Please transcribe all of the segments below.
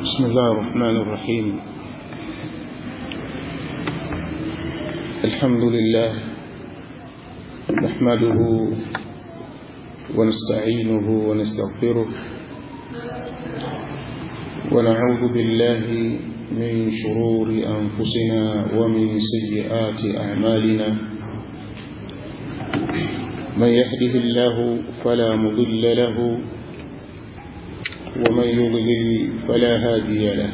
بسم الله الرحمن الرحيم الحمد لله نحمده ونستعينه ونستغفره ونعوذ بالله من شرور أنفسنا ومن سيئات أعمالنا من يهده الله فلا مضل له ومن يضلل فلا هادي له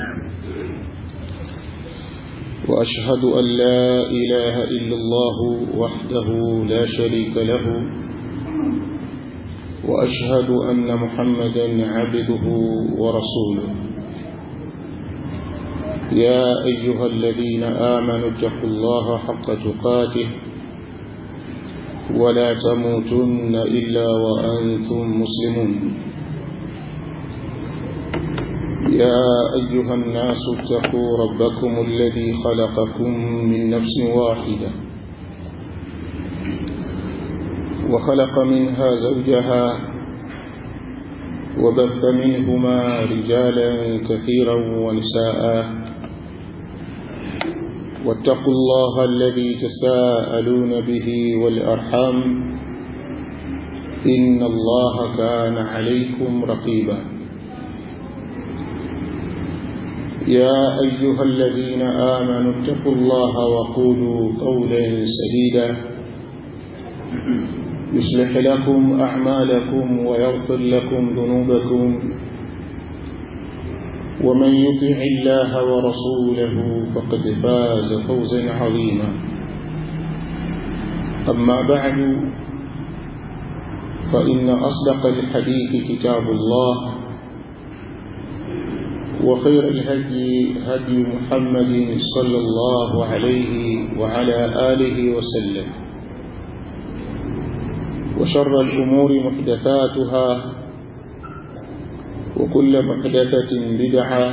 وأشهد أن لا إله إلا الله وحده لا شريك له وأشهد أن محمدا عبده ورسوله يا أيها الذين آمنوا اتقوا الله حق تقاته ولا تموتن إلا وأنتم مسلمون يا أيها الناس اتقوا ربكم الذي خلقكم من نفس واحدة وخلق منها زوجها وبث منهما رجالا كثيرا ونساء واتقوا الله الذي تساءلون به والأرحام إن الله كان عليكم رقيبا يا أيها الذين آمنوا اتقوا الله وقولوا قولا سديدا يصلح لكم أعمالكم ويغفر لكم ذنوبكم ومن يطع الله ورسوله فقد فاز فوزا عظيما أما بعد فإن أصدق الحديث كتاب الله وخير الهدي هدي محمد صلى الله عليه وعلى آله وسلم وشر الأمور محدثاتها وكل محدثة بدعة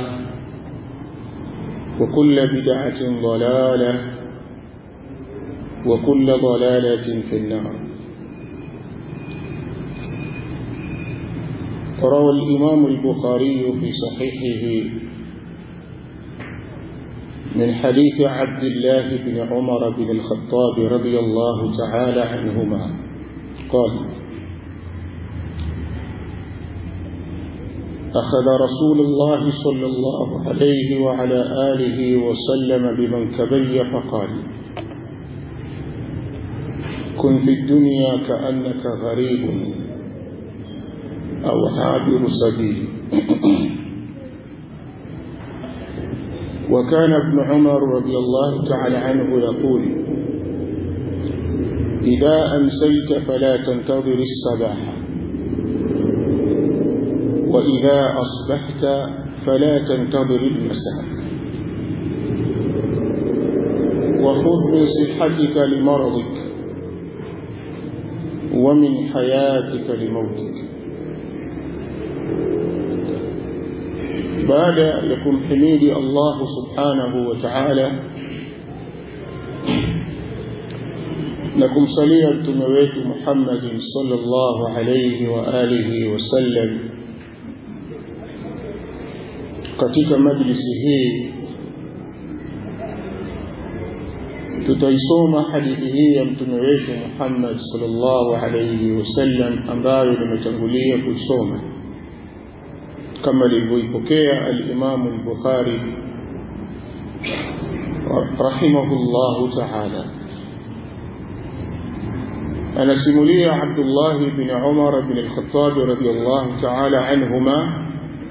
وكل بدعة ضلالة وكل ضلالة في النار روى الإمام البخاري في صحيحه من حديث عبد الله بن عمر بن الخطاب رضي الله تعالى عنهما قال أخذ رسول الله صلى الله عليه وعلى آله وسلم بمنكبي فقال كن في الدنيا كأنك غريب أو عابر سبيل وكان ابن عمر رضي الله تعالى عنه يقول إذا أمسيت فلا تنتظر الصباح وإذا أصبحت فلا تنتظر المساء وخذ من صحتك لمرضك ومن حياتك لموتك baada ya kumhimidi Allah subhanahu wa ta'ala na kumsalia mtume wetu Muhammad sallallahu alayhi wa alihi wasallam katika majlisi hii tutaisoma hadithi hii ya mtume wetu Muhammad sallallahu alayhi wasallam ambayo nimetangulia kuisoma kama lilivyoipokea al-Imam al-Bukhari rahimahullahu ta'ala anasimulia Abdullah bin Umar bin al-Khattab radiyallahu ta'ala anhuma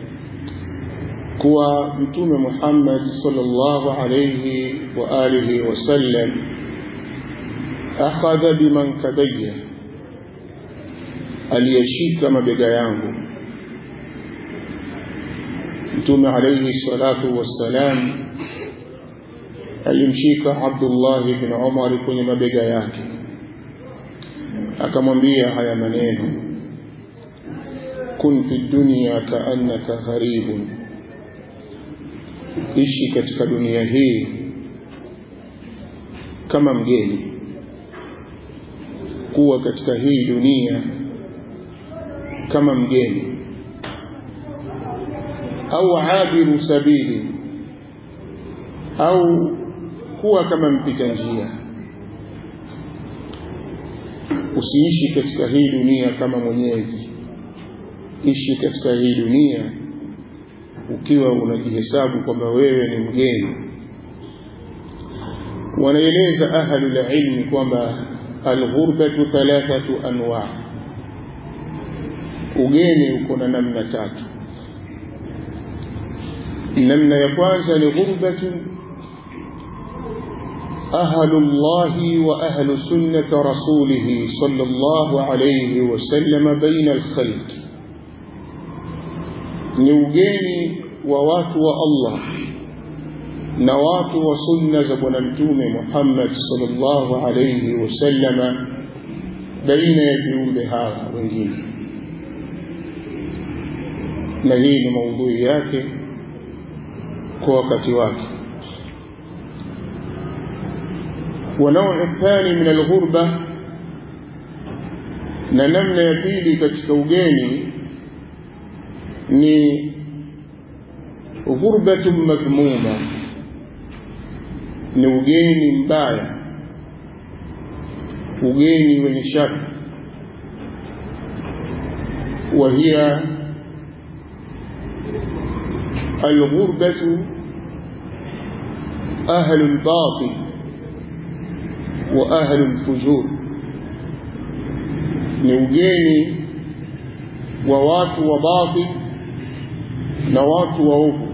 kuwa mtume Muhammad sallallahu alayhi wa alihi wasallam akhadha bimankabiyya aliyeshika mabega yangu mtume alayhi salatu wassalam alimshika Abdullah bin Umar kwenye mabega yake akamwambia haya maneno kun fi dunya kaannaka gharibun ishi katika dunia hii kama mgeni kuwa katika hii dunia kama mgeni au abiru sabili au kuwa kama mpita njia usiishi katika hii dunia kama mwenyeji ishi katika hii dunia ukiwa unajihesabu kwamba wewe ni mgeni wanaeleza ahlul ilmi kwamba alghurbatu thalathatu anwa ugeni uko na namna tatu namna ya kwanza ni ghurbatu أهل الله وأهل سنة رسوله صلى الله عليه وسلم بين الخلق نوجيني ووات الله نوات وسنة زبنمتوم محمد صلى الله عليه وسلم بين يديون هذا wengine na hii ni maudhui yake kwa wakati wake ونوع الثاني من الغربة na namna ya pili katika ugeni ni ghurbatun madhmuma ni ugeni mbaya ugeni wenye shaka وهي الغربة أهل الباطل wa ahlu lfujur ni ugeni wa watu wa batil na watu waovu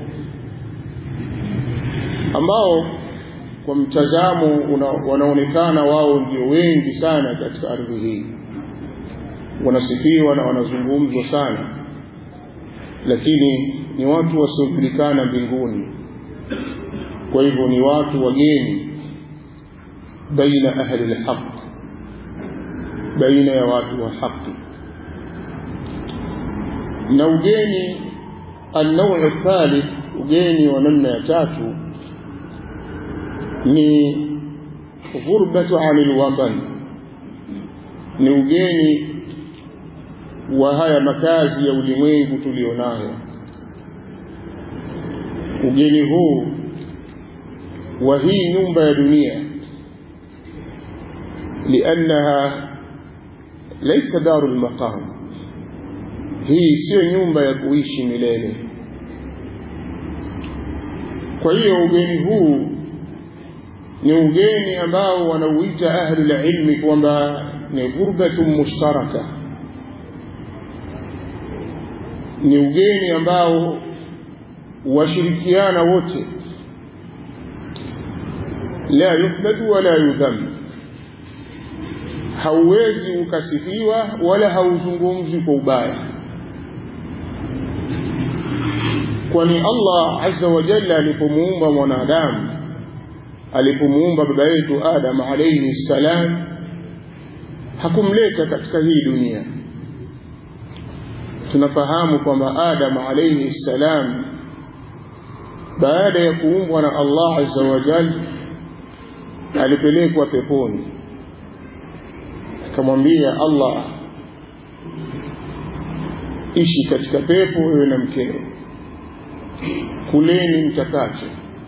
ambao kwa mtazamo una, wanaonekana wao ndio wengi sana katika ardhi hii wanasifiwa na wanazungumzwa sana lakini ni watu wasiojulikana mbinguni kwa hivyo ni watu wageni بين أهل الحق بين يوات وحق نوجيني النوع الثالث وجيني ونمنا تاتو ni ghurbatu anil watan ni ugeni wa haya makazi ya ulimwengu tulionayo ugeni huu wa hii nyumba ya dunia لأنها ليس دار المقام hii sio nyumba ya kuishi milele kwa hiyo ugeni huu ni ugeni ambao wanauita ahlu lilmi kwamba ni ghurbatun mushtaraka ni ugeni ambao washirikiana wote la yuhmadu wala yudhamu hauwezi ukasifiwa wala hauzungumzwi kwa ubaya kwani Allah azza wa jalla alipomuumba mwanadamu alipomuumba baba yetu Adam alayhi salam hakumleta katika hii dunia tunafahamu kwamba Adam alayhi salam baada ya kuumbwa na Allah azza wa jalla alipelekwa peponi akamwambia Allah ishi katika pepo wewe na mkeo kuleni mtakacho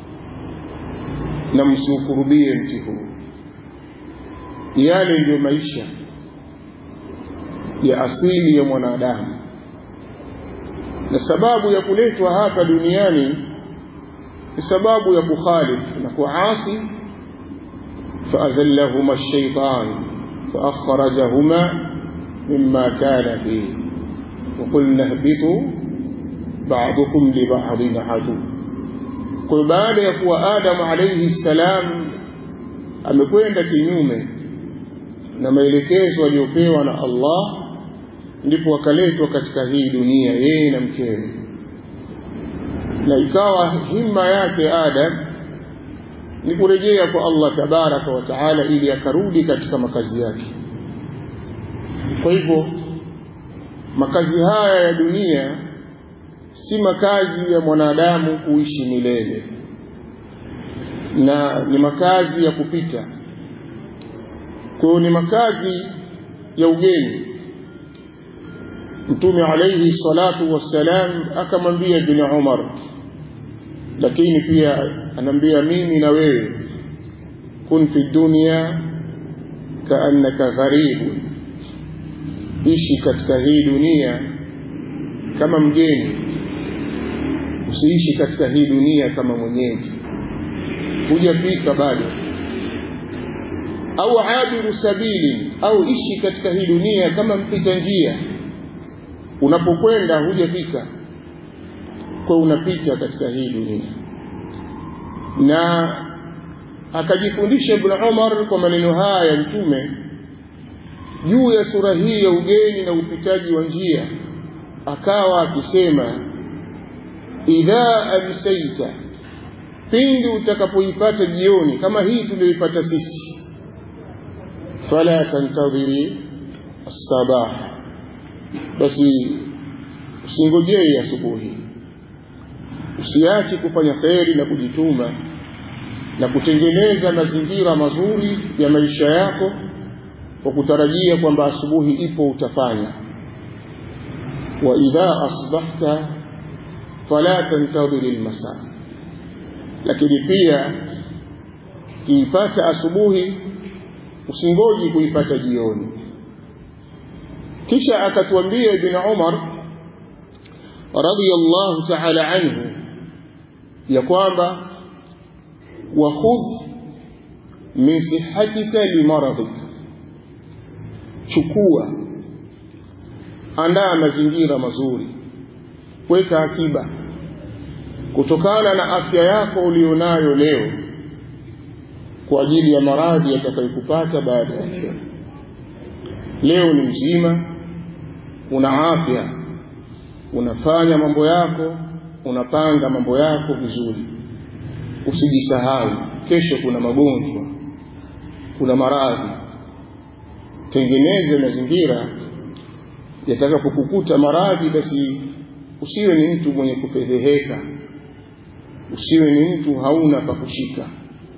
na msiukurubie mti huu yale ndiyo maisha ya asili ya mwanadamu na sababu ya kuletwa hapa duniani ni sababu ya kukhalifu na kuasi faazallahuma الشيطان فأخرجهما مما كان فيه وقلنا اهبطوا بعضكم لبعض عدو kwa baada ya kuwa Adam alayhi salam amekwenda kinyume na maelekezo aliyopewa na Allah ndipo akaletwa katika hii dunia yeye na mkewe na ikawa himma yake Adam ni kurejea kwa Allah tabaraka wa taala ili akarudi katika makazi yake kwa hivyo makazi haya ya dunia si makazi ya mwanadamu kuishi milele na ni makazi ya kupita kwa hiyo ni makazi ya ugeni mtume alayhi salatu wassalam akamwambia ibn Umar lakini pia anambia mimi na wewe kun fi dunya kaannaka gharibu ishi katika hii dunia kama mgeni usiishi katika hii dunia kama mwenyeji hujafika bado au abiru sabili au ishi katika hii dunia kama mpita njia unapokwenda hujafika kwa unapita katika hii dunia na akajifundisha ibn Umar kwa maneno haya ya mtume juu ya sura hii ya ugeni na upitaji wa njia akawa akisema idha amsaita pindi utakapoipata jioni kama hii tuliyoipata sisi fala tantadhiri as-sabah basi usingojee asubuhi usiache kufanya kheri na kujituma na kutengeneza mazingira mazuri ya maisha yako kwa kutarajia kwamba asubuhi ipo utafanya wa idha asbahta fala tantadhiri almasa lakini pia kiipata asubuhi usingoji kuipata jioni kisha akatuambia ibn Umar radiyallahu ta'ala anhu ya kwamba wakhudh min sihatika limaradhik chukua andaa mazingira mazuri weka akiba kutokana na afya yako ulionayo leo kwa ajili ya maradhi yatakayokupata baada ya leo leo ni mzima una afya unafanya mambo yako unapanga mambo yako vizuri usijisahau kesho kuna magonjwa kuna maradhi tengeneze mazingira yatakapokukuta maradhi basi usiwe ni mtu mwenye kufedheheka usiwe ni mtu hauna pa kushika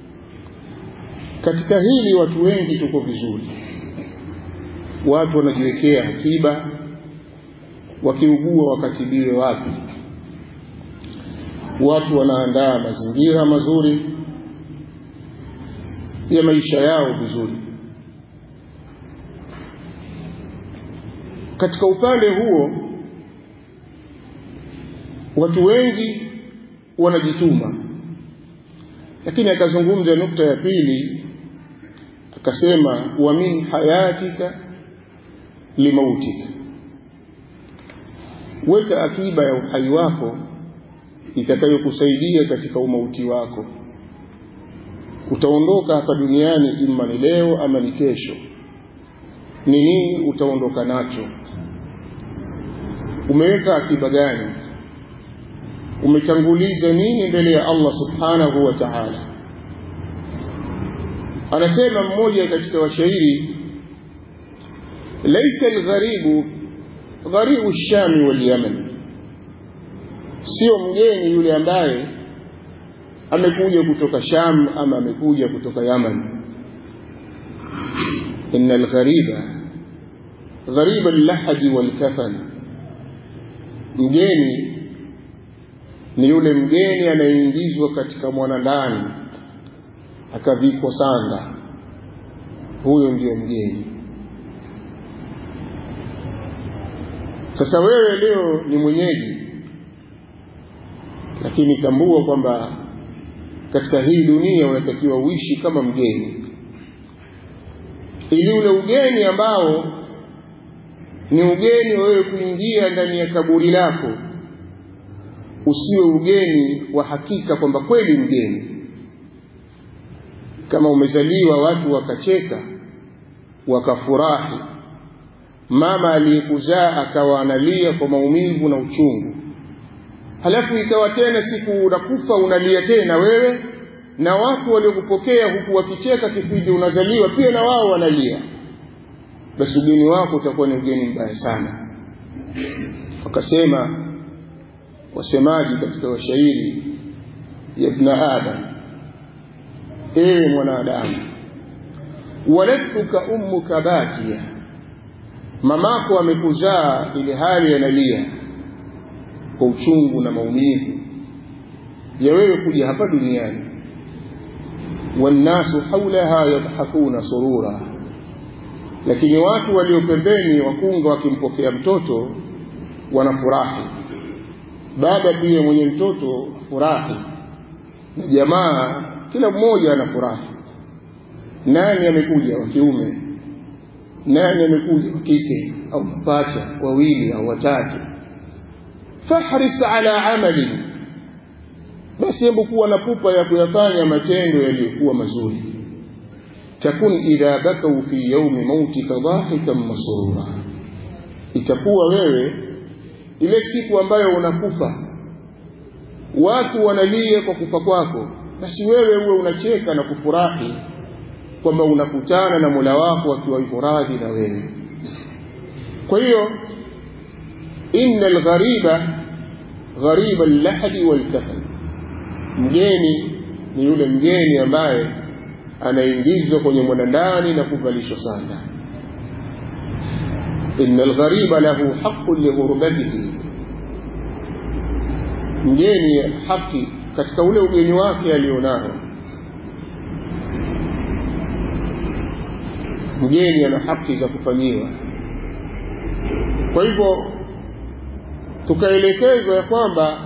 katika hili watu wengi tuko vizuri watu wanajiwekea akiba wakiugua wakatibiwe wapi watu wanaandaa mazingira mazuri ya maisha yao vizuri katika upande huo watu wengi wanajituma lakini akazungumza nukta ya pili akasema wa min hayatika limautika weka akiba ya uhai wako itakayokusaidia katika umauti wako utaondoka hapa duniani imma ni leo ama ni kesho ni nini utaondoka nacho umeweka akiba gani umetanguliza nini mbele ya Allah subhanahu wa ta'ala anasema mmoja katika washairi laisa algharibu gharibu shami wal yaman sio mgeni yule ambaye amekuja kutoka Sham ama amekuja kutoka Yaman inna alghariba ghariba al-lahdi wal-kafan mgeni ni yule mgeni anayeingizwa katika mwanandani akavikwa sanda huyo ndio mgeni sasa wewe leo ni mwenyeji lakini tambua kwamba katika hii dunia unatakiwa uishi kama mgeni ili ule ugeni ambao ni ugeni wewe kuingia ndani ya kaburi lako usiwe ugeni wa hakika kwamba kweli mgeni kama umezaliwa watu wakacheka wakafurahi mama aliyekuzaa akawa analia kwa maumivu na uchungu halafu ikawa tena siku unakufa unalia tena wewe na watu waliokupokea huku wakicheka kipindi unazaliwa pia na wao wanalia basi ugeni wako utakuwa ni ugeni mbaya sana wakasema wasemaji katika washairi ya ibn adam ewe mwanadamu waladtuka ummuka bakia mamako amekuzaa ili hali analia kwa uchungu na maumivu ya wewe kuja hapa duniani wannasu haulaha yadhakuna surura lakini watu walio pembeni wakunga wakimpokea mtoto wanafurahi baba pia mwenye mtoto furahi na jamaa kila mmoja anafurahi nani amekuja wa kiume nani amekuja wa kike au mapacha wawili au watatu fahris ala amali basi hebu kuwa na pupa ya kuyafanya matendo yaliyokuwa mazuri takun idha bakau fi yaumi mautika dhahikan masrura itakuwa wewe ile siku ambayo unakufa watu wanalia kwa kufa kwako basi wewe uwe unacheka na kufurahi kwamba unakutana na Mola wako akiwa yuko radhi na wewe kwa hiyo innal ghariba ghariba al-lahdi wal-kafan mgeni ni yule mgeni ambaye anaingizwa kwenye mwanandani na kuvalishwa sanda inna alghariba lahu haqqun lighurubatihi mgeni haki katika ule ugeni wake alionao mgeni ana haki za kufanyiwa kwa hivyo tukaelekezwa ya kwamba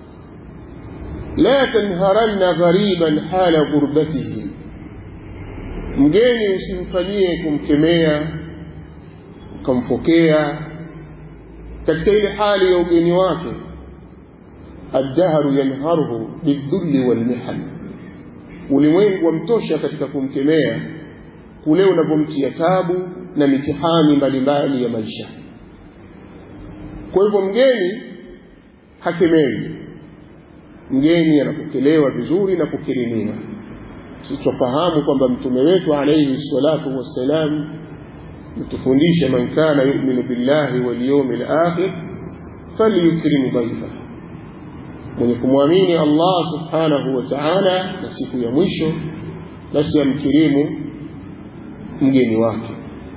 la tanharanna ghariban hala ghurbatihi mgeni usimfanyie kumkemea ukampokea katika ile hali ya ugeni wake addahru yanharuhu bidhulli walmihan ulimwengu wamtosha katika kumkemea kule unavyomtia tabu na mitihani mbalimbali ya maisha kwa hivyo mgeni hakemewi mgeni anapokelewa vizuri na kukirimiwa sisi tufahamu kwamba mtume wetu alayhi salatu wassalam mtufundisha man kana yu'minu billahi wal yawmil akhir falyukrim dhaifa mwenye kumwamini Allah subhanahu wa ta'ala na siku ya mwisho basi amkirimu mgeni wake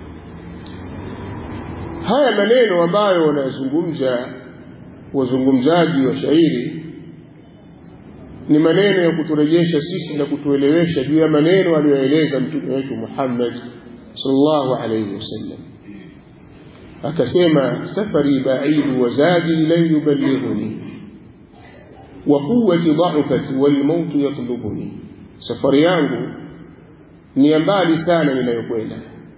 haya maneno ambayo wanayazungumza wazungumzaji wa shairi ni maneno ya kuturejesha sisi na kutuelewesha juu ya maneno aliyoeleza mtume wetu Muhammad sallallahu alayhi wasallam akasema safari baidu wa zadi lan yuballighuni wa quwwati dha'fati wal maut yatlubuni safari yangu ni mbali sana ninayokwenda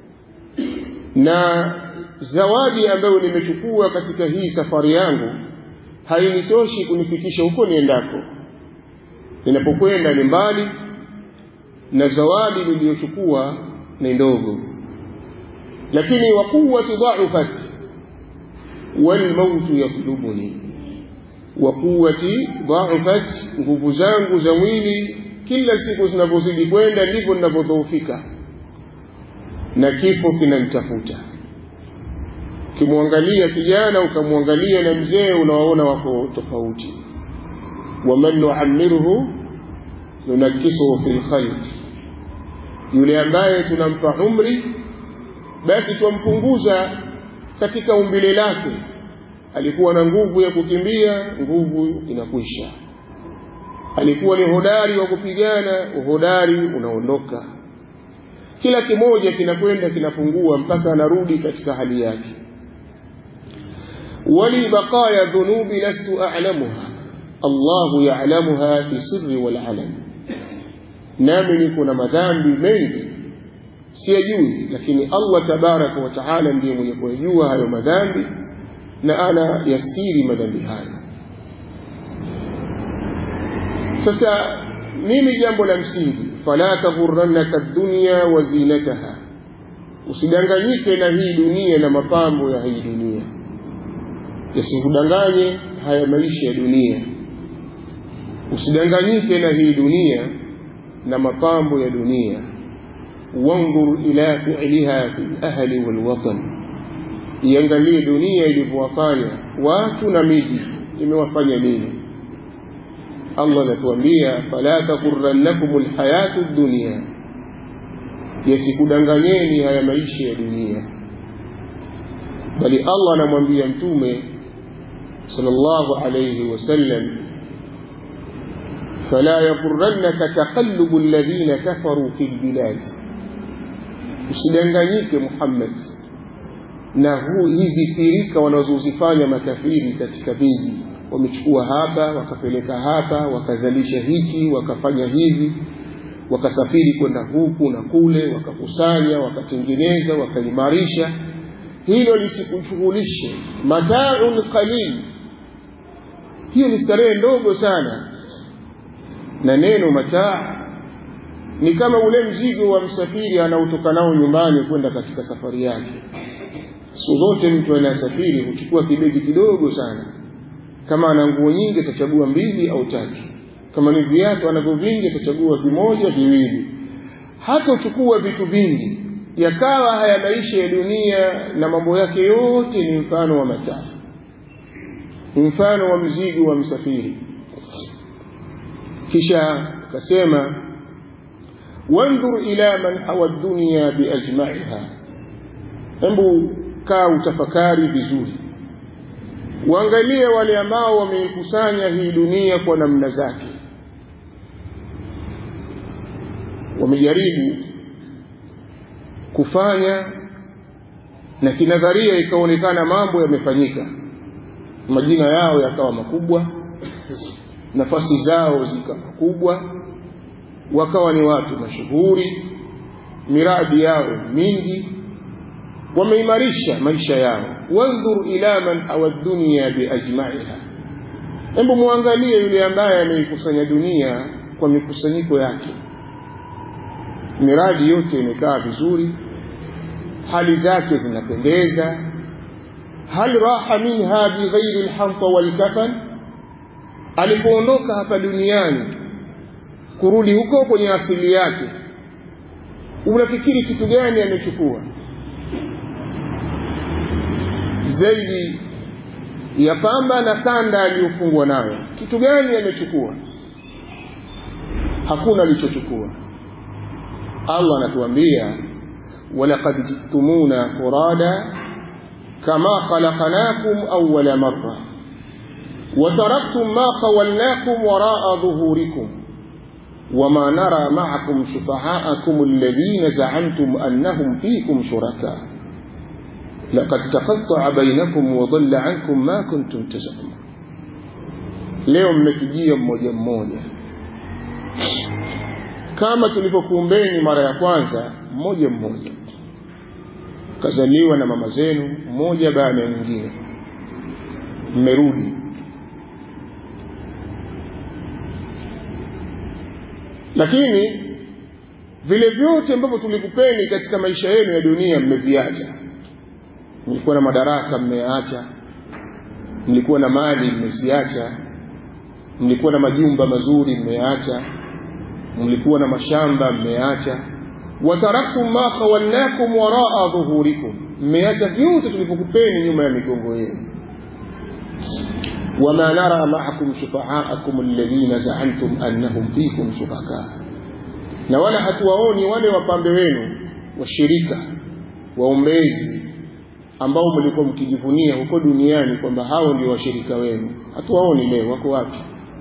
na zawadi ambayo nimechukua katika hii safari yangu hainitoshi kunifikisha huko niendako ninapokwenda ni mbali na zawadi niliyochukua ni ndogo lakini wa quwwati dha'fati wal maut yatlubuni wa quwwati dha'fati nguvu zangu za mwili kila siku zinavyozidi kwenda ndivyo ninavyodhoofika na kifo kinanitafuta ukimwangalia kijana ukamwangalia na mzee unawaona wako tofauti waman nuammiruhu nunakisuhu fil khalq yule ambaye tunampa umri basi twampunguza katika umbile lake alikuwa na nguvu ya kukimbia nguvu inakwisha alikuwa ni hodari wa kupigana uhodari unaondoka kila kimoja kinakwenda kinapungua mpaka anarudi katika hali yake wali baqaya dhunubi lastu a'lamuha Allahu ya'lamuha fi sirri wal alam nami niko na madhambi mengi siyajui lakini Allah tabaraka wa taala ndiye mwenye kuyajua hayo madhambi na ana yastiri madhambi hayo sasa mimi jambo la msingi fala taghurrannaka dunya wa zinataha usidanganyike na hii dunia na mapambo ya hii dunia yasikudanganye haya maisha ya dunia usidanganyike na hii dunia na mapambo ya dunia wanzur ila fi'liha fi ahli wal watan iangalie dunia ilivyowafanya watu na miji imewafanya nini Allah anatuambia fala taghurrannakum alhayatu dunya yasikudanganyeni haya maisha ya dunia bali Allah anamwambia mtume sallallahu alayhi wasallam فلا يغرنك تقلب الذين كفروا في البلاد usidanganyike Muhammad na huu hizi firika wanazozifanya makafiri katika miji wamechukua hapa wakapeleka hapa wakazalisha hiki wakafanya hivi wakasafiri kwenda huku na kule wakakusanya wakatengeneza wakaimarisha hilo lisikushughulishe mataun qalil hiyo ni starehe ndogo sana na neno mataa ni kama ule mzigo wa msafiri anaotoka nao nyumbani kwenda katika safari yake siku zote mtu anasafiri huchukua kibegi kidogo sana kama ana nguo nyingi atachagua mbili au tatu kama ni viatu anavyo vingi atachagua vimoja viwili hata uchukua vitu vingi yakawa haya maisha ya dunia na mambo yake yote ni mfano wa mataa ni mfano wa mzigo wa msafiri kisha akasema wandhur ila man hawa dunya biajmaiha hebu kaa utafakari vizuri uangalie wale ambao wameikusanya hii dunia kwa namna zake wamejaribu kufanya na kinadharia ikaonekana mambo yamefanyika majina yao yakawa makubwa nafasi zao zikawa kubwa wakawa ni watu mashuhuri miradi yao mingi wameimarisha maisha yao wandhur ila man hawa dunya biajmaiha hebu muangalie yule ambaye ameikusanya dunia kwa mikusanyiko yake miradi yote imekaa vizuri hali zake zinapendeza hal raha minha bighairi lhamta walkafan alipoondoka hapa duniani kurudi huko kwenye asili yake unafikiri kitu gani amechukua zaidi ya pamba na sanda aliyofungwa nayo kitu gani amechukua hakuna alichochukua allah anatuambia walaqad jittumuna furada kama khalaqnakum awwala marra وتركتم ما خولناكم وراء ظهوركم وما نرى معكم شفعاءكم الذين زعمتم أنهم فيكم شركاء لقد تقطع بينكم وضل عنكم ما كنتم تزعمون leo mmetujia mmoja mmoja kama tulivyokuumbeni mara ya kwanza mmoja mmoja kazaliwa na mama zenu mmoja baada ya mwingine mmerudi lakini vile vyote ambavyo tulikupeni katika maisha yenu ya dunia mmeviacha mlikuwa na madaraka mmeyaacha mlikuwa na mali mmeziacha mlikuwa na majumba mazuri mmeyaacha mlikuwa na mashamba mmeyaacha wataraktum ma khawalnakum waraa dhuhurikum mmeacha vyote tulivyokupeni nyuma ya migongo yenu وما نرى معكم شفعاءكم الذين زعمتم أنهم فيكم شركاء na wala hatuwaoni wale wapambe wenu washirika waombezi ambao mlikuwa mkijivunia huko duniani kwamba hao ndio washirika wenu hatuwaoni leo wako wapi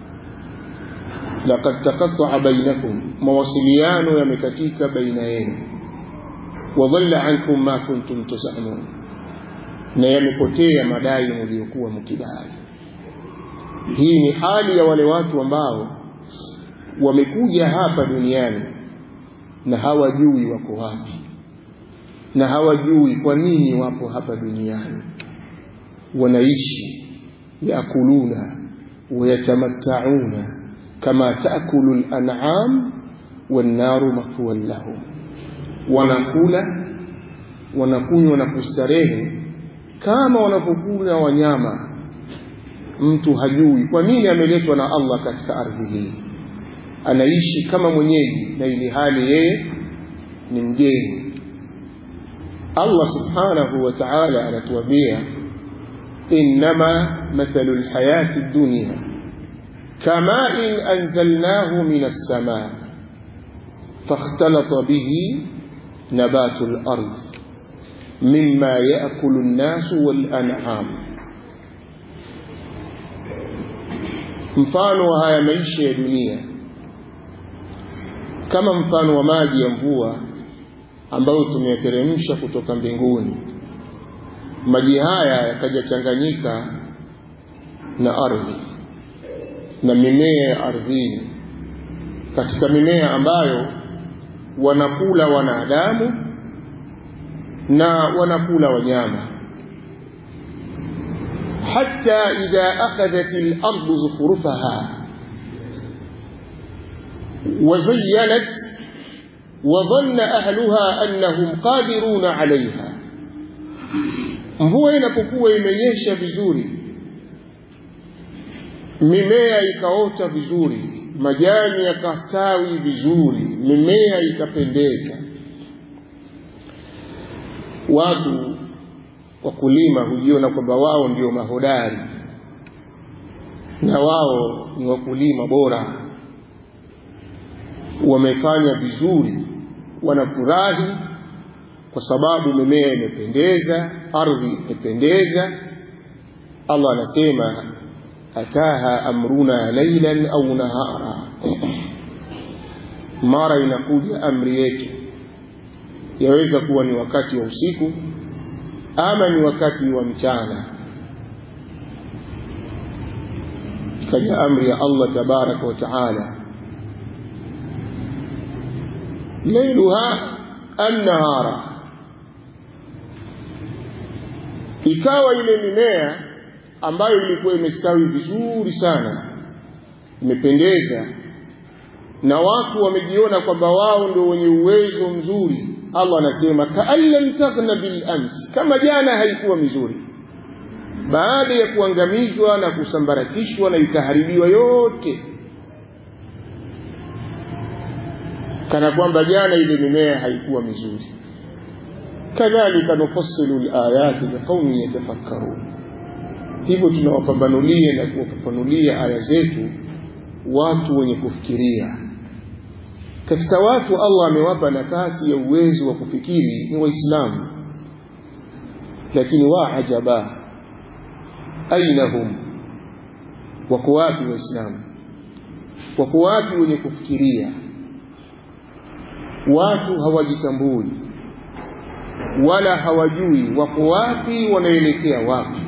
laqad taqatta'a bainakum mawasiliano yamekatika baina yenu wadhalla ankum ma kuntum tazamun na yamepotea madai mliokuwa mkidai hii ni hali ya wale watu ambao wamekuja hapa duniani na hawajui wako wapi na hawajui kwa nini wapo hapa duniani wanaishi yakuluna wayatamattauna kama taakulu lan'am wannaru mathwan lahum wanakula wanakunywa na kustarehe kama wanavyokula wanyama mtu hajui kwa nini ameletwa na Allah katika ardhi hii anaishi kama mwenyeji na ili hali yeye ni mgeni Allah subhanahu wa ta'ala anatuambia innama mathalu alhayati dunya kama in anzalnahu min as-samaa فاختلط به نبات الأرض mimma yaakulu nnasu walan'am mfano wa haya maisha ya dunia kama mfano wa maji ya mvua ambayo tumeyateremsha kutoka mbinguni maji haya yakajachanganyika na ardhi na mimea ya ardhini katika mimea ambayo wanakula wanadamu na wanakula wanyama hatta idha akhadhat al-ardu zukhrufaha وزينت وظن أهلها أنهم قادرون عليها mvua inapokuwa imenyesha vizuri mimea ikaota vizuri majani yakastawi vizuri mimea ikapendeza watu wakulima hujiona kwamba wao ndio mahodari na wao ni wakulima bora wamefanya vizuri wanafurahi kwa sababu mimea imependeza ardhi imependeza Allah anasema ataha amruna laylan au nahara mara inakuja amri yetu yaweza kuwa ni wakati wa usiku ama ni wakati wa mchana kaja amri ya Allah tabaraka wa taala lailuha annahara ikawa ile mimea ambayo ilikuwa imestawi vizuri sana imependeza na watu wamejiona kwamba wao ndio wenye uwezo mzuri Allah anasema kaan lam taghna bil amsi kama jana haikuwa mizuri baada ya kuangamizwa na kusambaratishwa na ikaharibiwa yote kana kwamba jana ile mimea haikuwa mizuri kadhalika nufassilu alayati liqaumin yatafakkarun hivyo tunawapambanulia na kuwafafanulia aya zetu watu wenye kufikiria katika watu Allah amewapa nafasi ya uwezo wa kufikiri ni waislamu lakini waajaba aina hum wako wapi waislamu wako wapi wenye kufikiria watu hawajitambui wala hawajui wako wapi wanaelekea wapi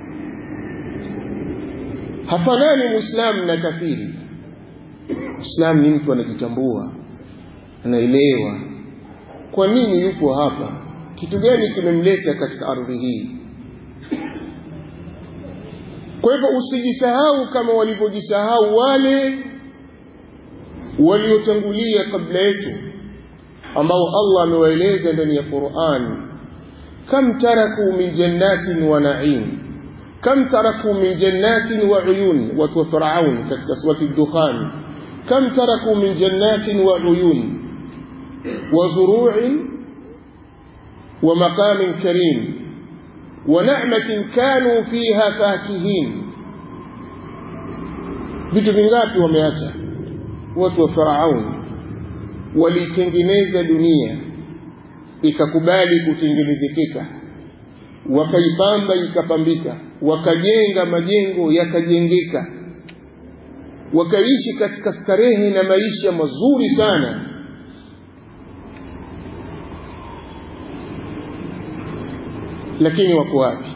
hafanani muislamu na kafiri muislamu ni mtu anajitambua anaelewa kwa nini yupo hapa kitu gani kimemleta katika ardhi hii kwa hivyo usijisahau kama walivyojisahau wale waliotangulia kabla yetu ambao Allah amewaeleza ndani ya Qur'an kam taraku min jannatin wa na'im kam taraku min jannatin wa uyun wa fir'aun katika surati ad-dukhan kam taraku min jannatin wa uyun wa zuru'in wa maqamin karim wa na'matin kanu fiha fakihin vitu vingapi wameacha watu wa Farauni walitengeneza dunia ikakubali kutengenezekeka wakaipamba ikapambika wakajenga majengo yakajengeka wakaishi katika starehe na maisha mazuri sana lakini wako wapi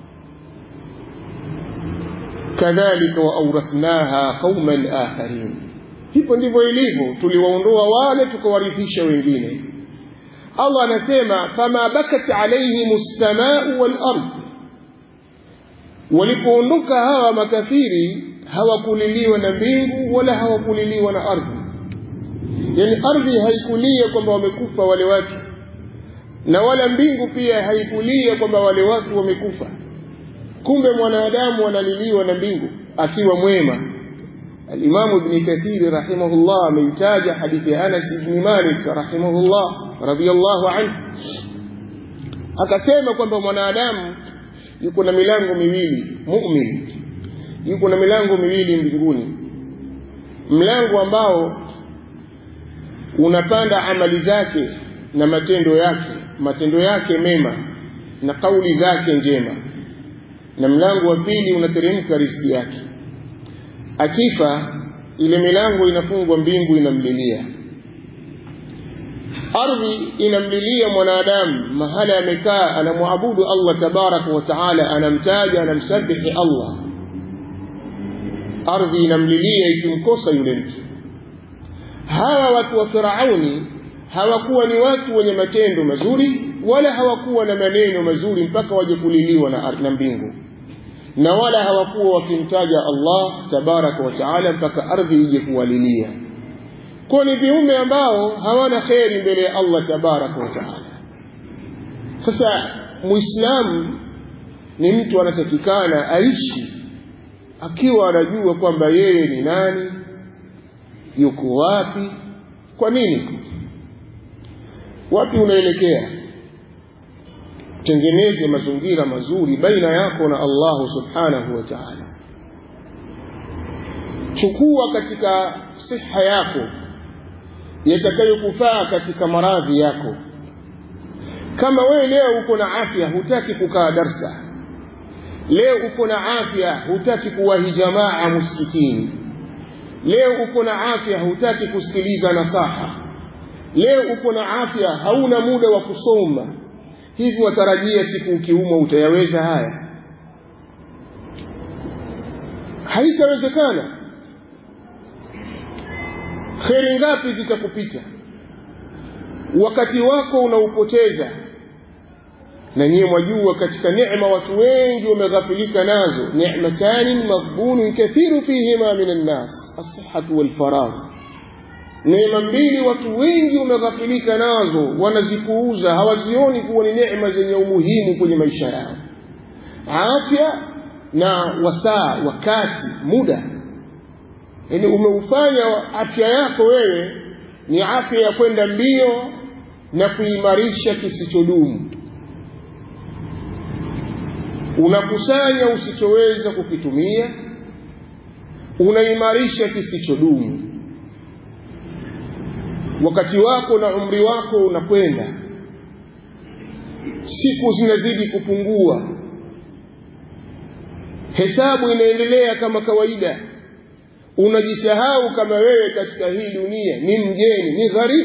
kadhalika waawrathnaha qauman akharin hivyo ndivyo ilivyo tuliwaondoa wale tukawarithisha wengine Allah anasema fama bakat alaihim as-samaa'u wal ard walipoondoka hawa makafiri hawakuliliwa na mbingu wala hawakuliliwa na ardhi yani ardhi haikulia kwamba wamekufa wale watu na wala mbingu pia haikulia kwamba wale watu wamekufa kumbe mwanadamu analiliwa na mbingu akiwa mwema الإمام ابن كثير رحمه الله من تاج حديث أنس بن مالك رحمه الله رضي الله عنه akasema kwamba mwanadamu yuko na milango miwili mu'min yuko na milango miwili mbinguni mlango ambao unapanda amali zake na matendo yake matendo yake mema na kauli zake njema na mlango wa pili unateremka riziki yake akifa ile milango inafungwa mbingu inamlilia ardhi inamlilia mwanadamu mahala amekaa anamwabudu Allah tabaraka wa taala anamtaja anamsabihi Allah ardhi inamlilia ikimkosa yule mtu hawa watu wa Firauni hawakuwa ni watu wenye matendo mazuri wala hawakuwa na maneno mazuri mpaka waje kuliliwa na ardhi na mbingu na wala hawakuwa wakimtaja Allah tabaraka wa taala mpaka ardhi ije kuwalilia kwa ni viumbe ambao hawana kheri mbele ya Allah tabaraka wa taala sasa muislamu ni mtu anatakikana aishi akiwa anajua kwamba yeye ni nani yuko wapi kwa nini wapi unaelekea tengeneze mazingira mazuri baina yako na Allah subhanahu wa ta'ala chukua katika siha yako yatakayokufaa katika maradhi yako kama wewe leo uko na afya hutaki kukaa darsa leo uko na afya hutaki kuwahi jamaa msikitini leo uko na afya hutaki kusikiliza nasaha leo uko na afya hauna muda wa kusoma hivi watarajia siku ukiumwa utayaweza haya haitawezekana kheri ngapi zitakupita wakati wako unaupoteza na nyiye mwajua katika neema watu wengi wameghafilika nazo nematani maghbunun kathiru fihima min annas alsihatu walfaragh neema mbili watu wengi wameghafilika nazo wanazipuuza hawazioni kuwa ni neema zenye umuhimu kwenye maisha yao afya na wasaa wakati muda yani umeufanya afya yako wewe ni afya ya kwenda mbio na kuimarisha kisichodumu unakusanya usichoweza kukitumia unaimarisha kisichodumu wakati wako na umri wako unakwenda siku zinazidi kupungua hesabu inaendelea kama kawaida unajisahau kama wewe katika hii dunia ni mgeni ni gharibu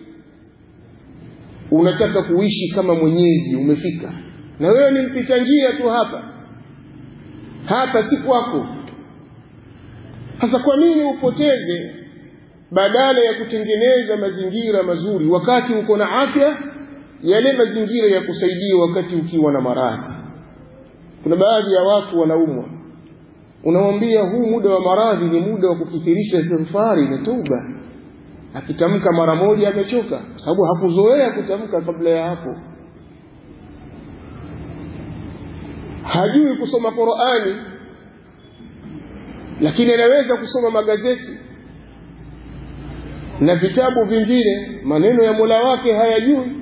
unataka kuishi kama mwenyeji umefika na wewe ni mpita njia tu hapa hapa si kwako sasa kwa nini upoteze badala ya kutengeneza mazingira mazuri wakati uko na afya yale mazingira ya kusaidia wakati ukiwa na maradhi kuna baadhi ya watu wanaumwa unamwambia huu muda wa maradhi ni muda wa kukithirisha istighfari na toba akitamka mara moja amechoka kwa sababu hakuzoea kutamka kabla ya hapo hajui kusoma Qur'ani lakini anaweza kusoma magazeti na vitabu vingine maneno ya Mola wake hayajui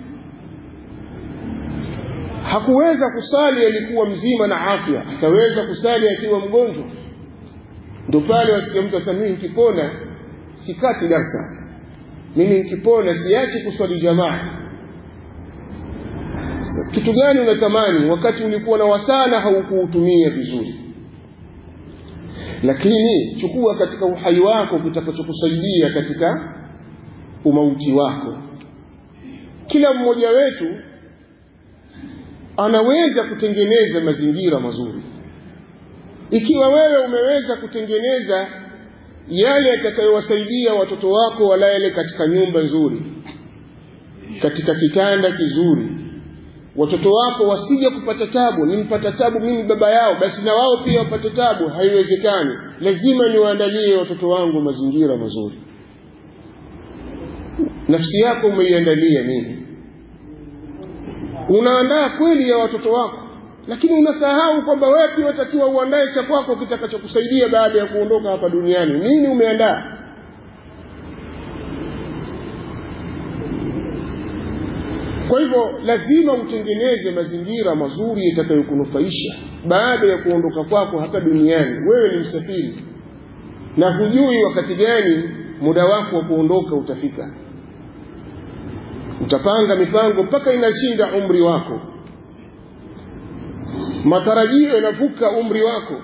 hakuweza kusali alikuwa mzima na afya ataweza kusali akiwa mgonjwa ndio pale wasikia mtu asema mimi nikipona sikati darsa mimi nikipona siachi kuswali jamaa kitu gani unatamani wakati ulikuwa na wasana haukuutumia vizuri lakini chukua katika uhai wako kitakachokusaidia katika umauti wako kila mmoja wetu anaweza kutengeneza mazingira mazuri ikiwa wewe umeweza kutengeneza yale yatakayowasaidia watoto wako walale katika nyumba nzuri katika kitanda kizuri watoto wako wasije kupata tabu nimpata tabu mimi baba yao basi na wao pia wapate tabu haiwezekani lazima niwaandalie watoto wangu mazingira mazuri nafsi yako umeiandalia nini unaandaa kweli ya watoto wako lakini unasahau kwamba wewe pia watakiwa uandae cha kwako kitakachokusaidia baada ya kuondoka hapa duniani nini umeandaa kwa hivyo lazima utengeneze mazingira mazuri yatakayokunufaisha baada ya kuondoka kwako hapa duniani wewe ni msafiri na hujui wakati gani muda wako wa kuondoka utafika utapanga mipango mpaka inashinda umri wako matarajio yanavuka umri wako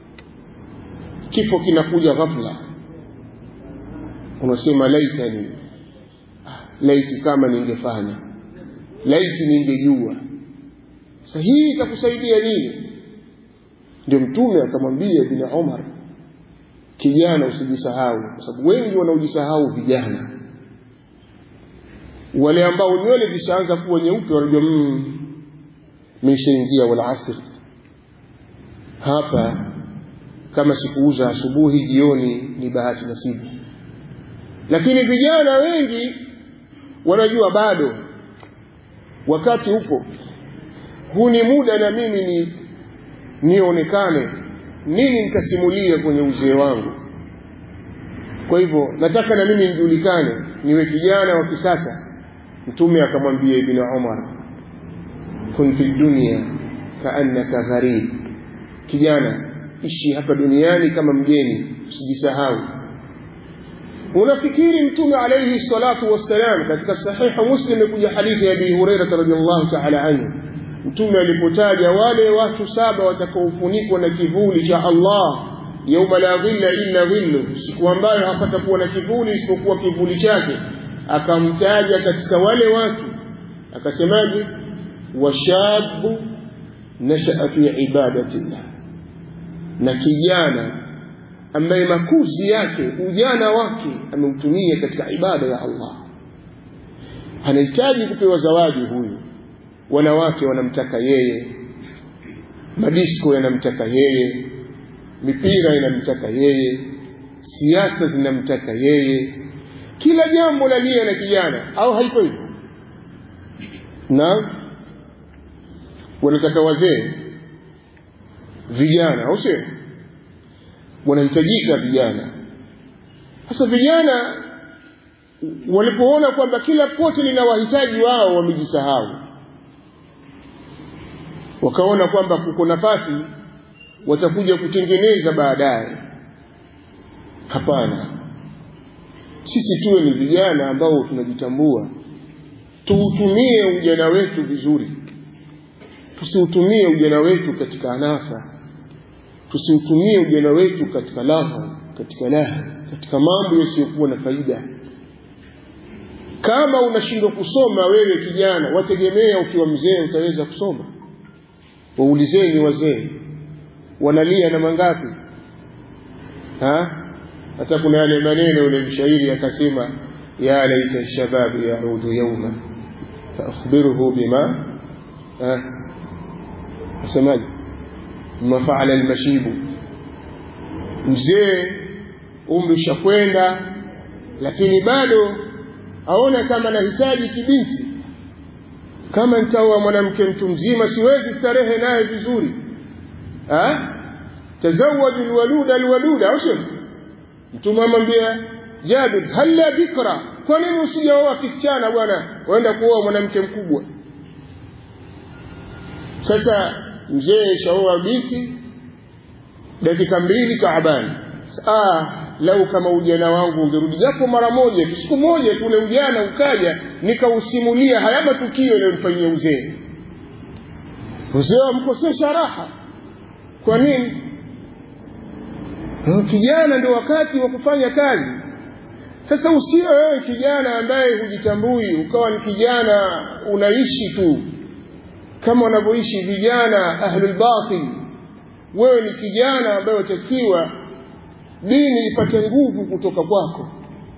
kifo kinakuja ghafla unasema laitani laiti kama ningefanya laiti ningejua sasa hii itakusaidia nini ndio mtume akamwambia ibn umar kijana usijisahau kwa sababu wengi wanaojisahau vijana wale ambao nywele zishaanza kuwa nyeupe wanajua mm, meshaingia wal asr hapa kama sikuuza asubuhi jioni ni bahati nasibu lakini vijana wengi wanajua bado wakati upo huu ni muda na mimi ni nionekane nini nitasimulia kwenye uzee wangu kwa hivyo nataka na mimi nijulikane niwe kijana wa kisasa mtume akamwambia ibn umar kun fi dunya kaannaka gharib kijana ishi hapa duniani kama mgeni usijisahau unafikiri mtume alayhi salatu wassalam katika sahihu muslim imekuja hadithi ya abi hurairah radhiallahu ta'ala anhu mtume alipotaja wale watu saba watakaofunikwa na kivuli cha Allah yauma la dhilla illa dhillu siku ambayo hapatakuwa na kivuli isipokuwa kivuli chake akamtaja katika wale watu akasemaje washabu nashaa fi ibadatillah na kijana ambaye makuzi yake ujana wake ameutumia katika ibada ya Allah anahitaji kupewa zawadi huyu wanawake wanamtaka yeye madisko yanamtaka yeye mipira inamtaka yeye siasa zinamtaka yeye kila jambo lalia na kijana au haiko hivyo na wanataka wazee vijana au sio wanahitajika vijana sasa vijana walipoona kwamba kila pote lina wahitaji wao wamejisahau wakaona kwamba kuko nafasi watakuja kutengeneza baadaye hapana sisi tuwe ni vijana ambao tunajitambua tuutumie ujana wetu vizuri tusiutumie ujana wetu katika anasa tusiutumie ujana wetu katika laha katika laha katika mambo yasiyokuwa na faida kama unashindwa kusoma wewe kijana wategemea ukiwa mzee utaweza kusoma waulizeni wazee wanalia na mangapi ha hata kuna yale maneno yule mshairi akasema ya laita shababu yaudu yauma faakhbiruhu bima asemaje ma faala almashibu mzee umri ushakwenda lakini bado aona kama nahitaji kibinti kama nitaoa mwanamke mtu mzima siwezi starehe naye vizuri tazawaju lwaluda alwaluda au sio mtume amwambia jabir halla bikra kwa nini usijaoa kisichana bwana waenda kuoa mwanamke mkubwa sasa mzee shaoa binti dakika mbili taabani ah lau kama ujana wangu ungerudi japo mara moja siku moja tu ule ujana ukaja nikausimulia haya matukio yaliyonifanyia uzee uzee wamkosesha raha kwa nini kijana ndio wakati wa kufanya kazi sasa usio wewe kijana ambaye hujitambui ukawa ni kijana unaishi tu kama wanavyoishi vijana ahlul batil wewe ni kijana ambaye watakiwa dini ipate nguvu kutoka kwako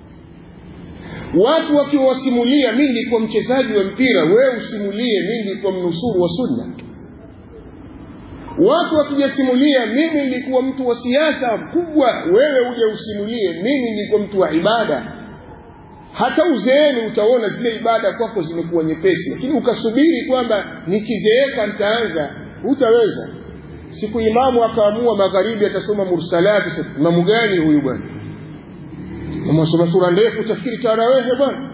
watu wakiwasimulia mi nilikuwa mchezaji wa mpira wewe usimulie mi nilikuwa mnusuru wa sunna watu wakijasimulia mimi nilikuwa mtu wa siasa mkubwa wewe uje usimulie mimi nilikuwa mtu wa ibada hata uzeeni utaona zile ibada kwako zimekuwa nyepesi lakini ukasubiri kwamba nikizeeka nitaanza hutaweza siku imamu akaamua magharibi atasoma mursalati imamu gani huyu bwana amasoma sura ndefu tafikiri tarawehe bwana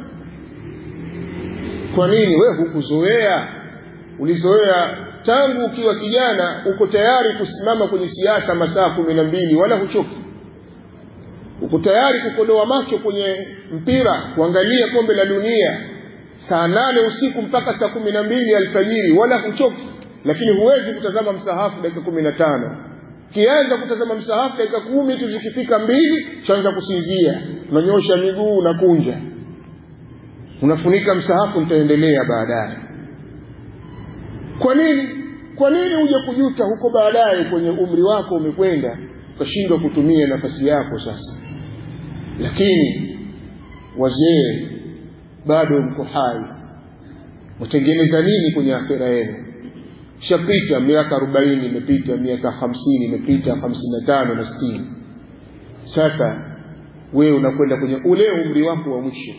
kwa nini wewe hukuzoea ulizoea tangu ukiwa kijana uko tayari kusimama kwenye siasa masaa kumi na mbili wala huchoki uko tayari kukodoa macho kwenye mpira kuangalia kombe la dunia saa nane usiku mpaka saa kumi na mbili alfajiri wala huchoki lakini huwezi kutazama msahafu dakika kumi na tano kianza kutazama msahafu dakika kumi tu zikifika mbili chaanza kusinzia unanyosha miguu unakunja unafunika msahafu nitaendelea baadaye kwa nini kwa nini uje kujuta huko baadaye kwenye umri wako umekwenda ukashindwa kutumia nafasi yako sasa lakini wazee bado mko hai mtengeneza nini kwenye akhera yenu shapita miaka arobaini imepita miaka hamsini imepita hamsini na tano na sitini sasa wewe unakwenda kwenye ule umri wako wa mwisho